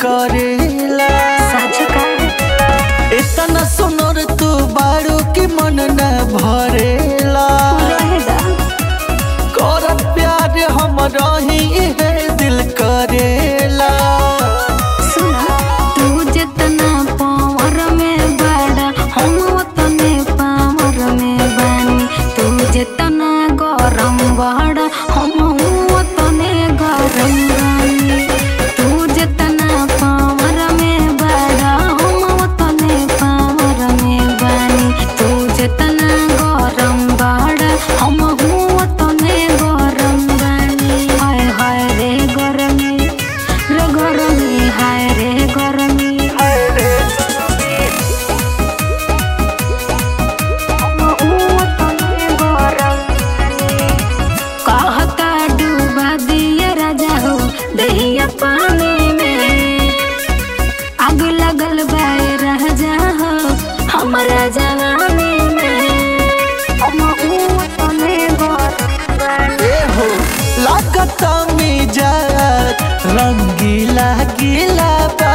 करेला सच का इतना सुनर तू बारू की मन न भरेला रहेदा करत प्यार हम रही है दिल करेला सुना तू जितना पावर में बड़ा हम उतने पावर में बानी तू जितना गरम बड़ा हम उतने गरम बानी तू जितना पावर में बड़ा हम उतने पावर में बानी तू जितना गरम बड़ा हम उतने गरम बानी हाय हाय रे गरमी रे गरमी हाय रे गरमी कहता डूबा दिया राजा हो दहिया पानी में आग लगल बाए राजा हो हमारा जवानी में हम उतने गरम ए हो लागत मिजाज रंगीला गीला बा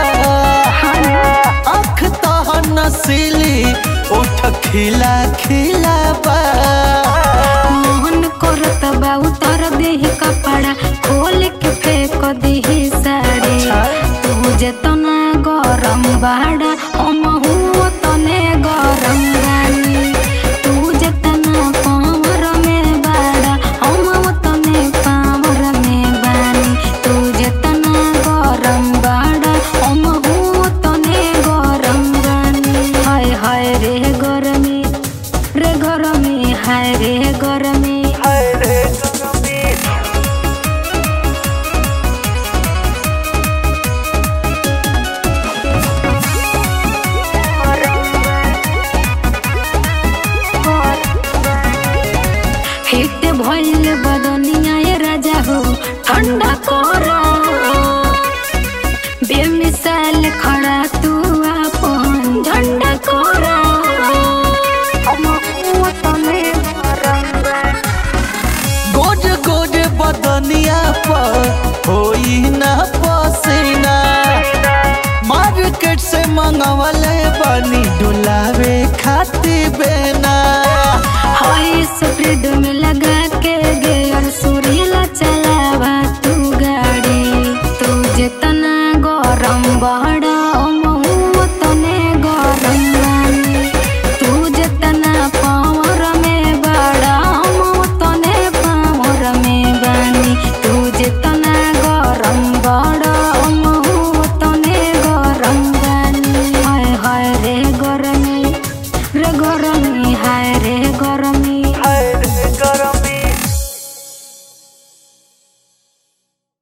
आँख तह नसीली उठ खिला खिला बा मोहन करत बा उतर देही कपड़ा खोल के फेंक देही साड़ी तू जेतना गरम बाड़ा हम तने गरम बानी तू जेतना पावर में बाड़ा हम तने पावर में बानी तू जेतना गरम बाड़ा हम तने गरम बानी हाय हाय रे गरमी रे गरमी हाय रे गरमी हिट भइल बदनिया ये राजा हो ठंडा कर बेमिसाल खड़ा तू अपन झंडा कर गोज गोज बदनिया पर होई ना पसीना मार्केट से मंगवले बनी डुलावे खाती बेना हाय स्प्रेड में